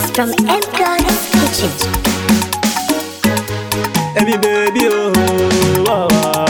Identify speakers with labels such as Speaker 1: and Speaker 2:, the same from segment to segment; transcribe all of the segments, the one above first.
Speaker 1: from MCO's Kitchen.
Speaker 2: Every baby, oh, oh, oh,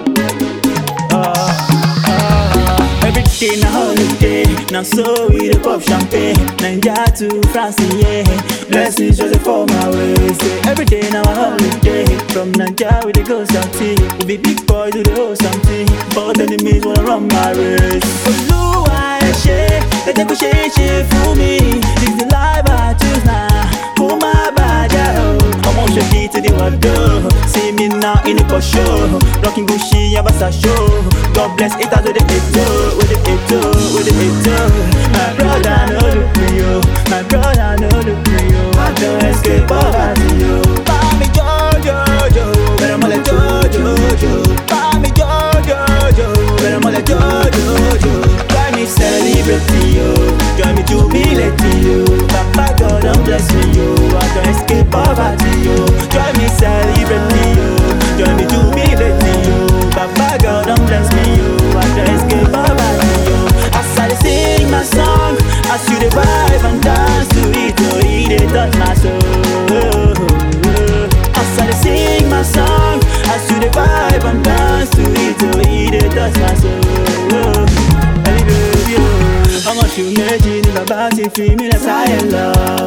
Speaker 2: oh. Ah, ah. Every day na holiday, now so we dey pop champagne. Naija to France, yeah. Blessings just fall my way. Say every day na a holiday. From Naija we dey go something. We be big boys we dey hold something. But enemies wanna run my race. Olúwa ẹ ṣé, ẹ jẹ́ kó ṣeé ṣe fún mi. This the life I choose now. Kó má bàjẹ́ o. Ọmọ ṣèkì ti di wàdó. See me now in the for show. Rocking Gucci, Yabasa show. God bless it as with the eto, with the eto, with the eto. My brother no look me yo, my brother no look me yo. I don't escape poverty yo. Mami Jojo Jo, better mole Jojo Jo. Mami Jojo Jo, better mole Jojo Jo. Join me celebrate yo, join me jubilate yo. Papa God don't bless me yo, I don't escape poverty yo. Join me celebrate yo, join me jubilate yo. Papa God don't bless me yo, I don't escape poverty yo. As I dey sing my song, as you dey vibe and dance to it, oh, it dey touch my soul. As I dey sing my song, as you dey vibe and dance to it, oh, it dey touch my soul. Ẹni bèbí o, ọmọ oṣù méjì ni bàbá ti fi mí lẹ̀ sáyé lọ.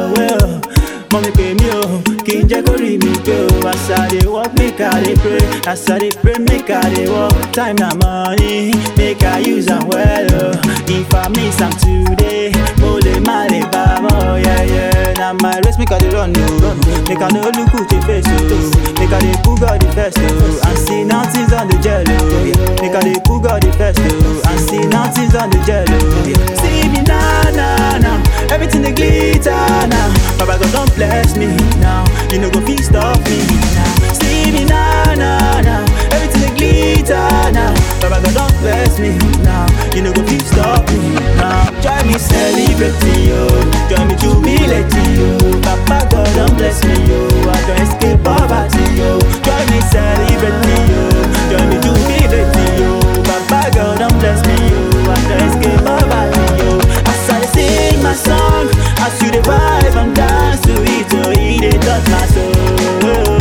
Speaker 2: Mọ mi pè mí o, kì í jẹ́ kó rí mi pé o. As I dey work, make I dey pray. As I dey pray, make I dey work. Time na money, make I use am well o. If I miss am today, mo lè má lè bá a mọ́ yẹ́yẹ́. Na my race make I dey run o. Make I no look who dey face o. Make I dey put God the first o. And see nothing's on the gel o. Make I dey put God the first o. And see nothing's on the gel o. See me na na na, everything dey glitter now. Baba God don bless me now, you no go fit stop me now. See me na na na, everything dey glitter now. Baba God don bless me now, you no go fit stop me now. Join me celebrate yo, join me jubilate yo. Papa God don bless me yo, I don escape poverty yo. Join me celebrate yo, join me jubilate yo. Papa God don bless me yo, I don escape poverty yo. As I dey sing my song, as you dey vibe and dance to it, oh, it dey touch my soul.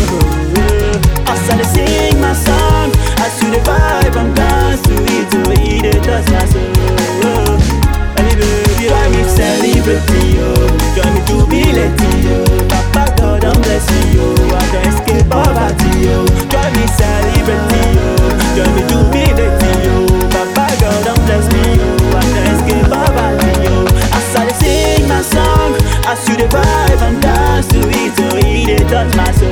Speaker 2: As I dey sing my song, as you dey vibe and dance to it, oh, it dey touch my soul. Hey baby, join me celebrate yo, join me jubilate yo. Papa God don bless me yo, I don escape poverty yo. Join me celebrate yo, join me jubilate yo. Papa God don bless me yo, I don escape poverty yo. As I dey sing my song, as you dey vibe and dance to it, oh, it dey touch my soul.